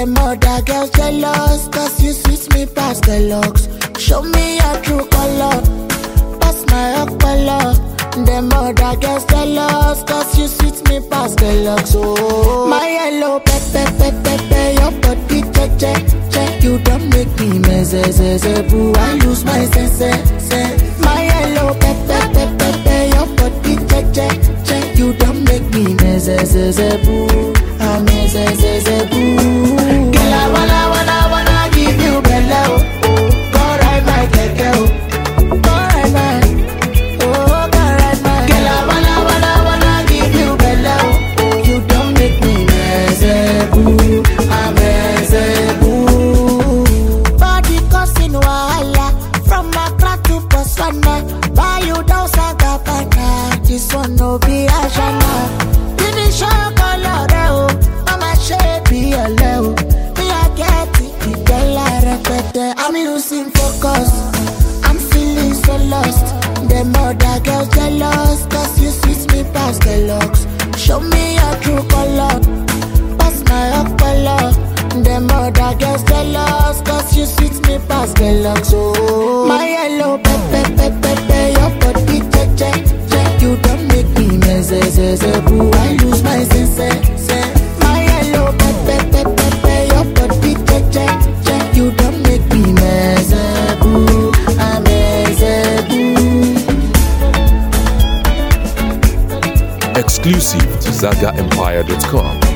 Them other girls jealous, cause you sweet me past the looks. Show me your true color, pass my color. Them other girls jealous, cause you sweet me past the looks. Oh, my yellow pepe pepe pepe, your body che che che. You don't make me meze ze ze boo. I lose my sense sense. My yellow pepe pepe pepe, your body che che che. You don't make me meze ze ze boo. I'm meze ze ze boo. Girl, I wanna wanna wanna give you bello. Go ride my keke, oh. Go ride my, oh, go ride my. Girl, I wanna wanna wanna give you bello. You don't make me meze boo. I'm meze boo. Body causing wahala from Accra to Botswana. Buy you down Sagabana. This one no be Ashana. Finish your color, oh. Mama shape be a level. Me I get it, the dollar repete. I'm losing focus. I'm feeling so lost. Them other girls jealous, cause you sweet me past the looks. Show me your true color pass my color. Them other girls jealous, cause you sweet me past the locks. Oh, my yellow pepe pepe pepe, your body che che che. You don't make me meze ze ze boo. I lose my sense sense. My yellow pepe pepe pepe, your body che che che. You don't make me meze boo. I'm meze boo. Exclusive to ZagaEmpire.com.